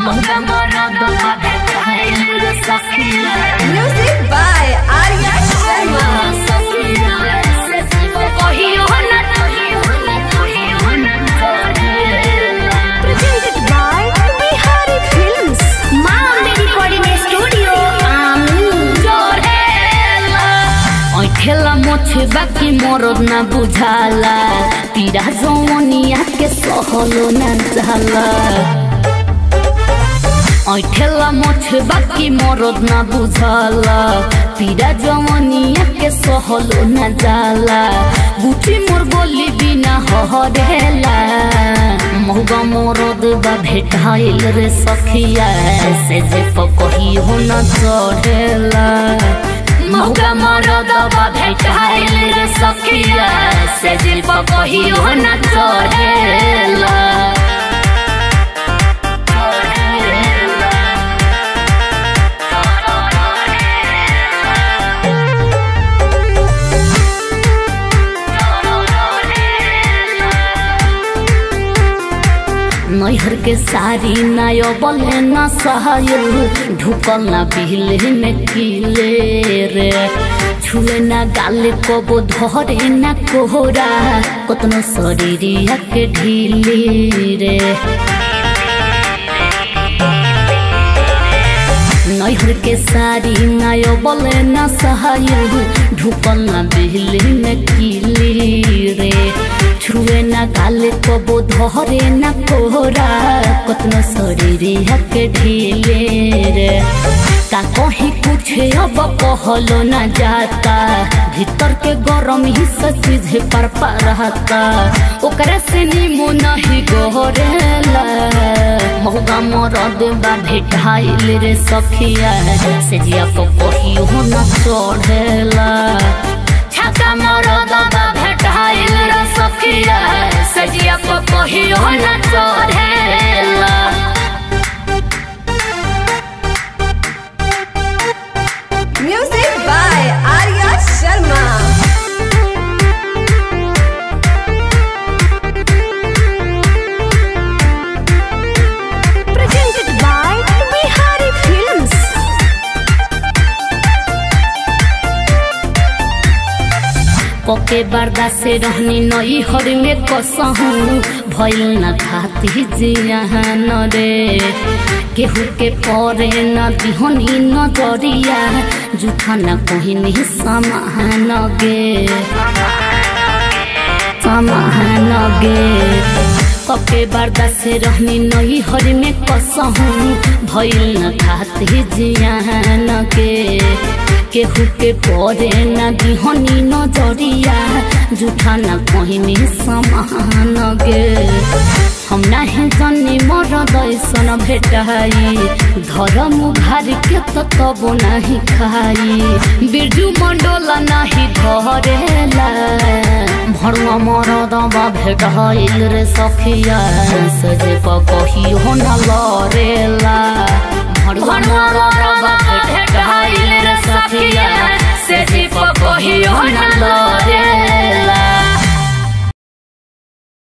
मौका मरद बा भेटाइल रे सखिया Music by Arya Sharma. सखिया से कहियो ना कहियो ना कहियो ना करेला Presented by Bihari Films. माँ मेरी कोडिने स्टूडियो आमी जोरेला ऐठेला मोछे बाकी मोरद ना बुझाला पीरा जवनिया के सहलो ना जाला ऐठेला मोछे बाकी मोरद ना बुझाला पीरा जवनिया के सहलो ना जाला बुची मोर बोली बिना हहरेला महुगा मोरद बा भेटाइल रे सखिया से जे पकही हो न चढ़ेला महुगा मोरद बा भेटाइल रे सखिया से जे पकही हो न चढ़ेला नैहर के सारी नायो बले न सहायल ढुकल ना बिहले में किले रे छुए ना गाले कबो धरे ना कोहरा कतनो शरीरिया के ढीली रे नैहर के सारी नायो बले न सहायल ढुकल ना बिहले में किली रे छुए ना गाले कबो धरे ना कोहरा कतनो शरीर के ढीले रे का कहीं कुछ अब कहलो ना जाता भीतर के गरम ही सचीज पर रहता ओकरा से नीमू नहीं गोरेला महुगा मरद बा भेटाइल रे सखिया से जिया को कहियो न चढ़ेला छाका मरद बा भेटाइल रे सखिया से जिया को कहियो न चढ़ेला Music by Arya Sharma. Presented by Bihari Films. पके बर्दा से रहनी नई हर में कसहू भइल न खाती जियान रे केहू के परे न दिहनी नजरिया जूठा न कहनी समान गे समान गे कके बर्दा से रहनी नई हर में कसहू भइल न खाती जियान के केहू के परे न दिहनी नजरिया जूठा न कहनी समान गे हम नाही जनी मर दैसन भेटाई धरम घार के त तब नाही खाई बिरजू मंडल नाही धरेला भरुआ मरद बा भेटाइल रे सखिया से जे कहियो न लरेला भरुआ मरद बा भेटाइल रे सखिया से जे कहियो न लरेला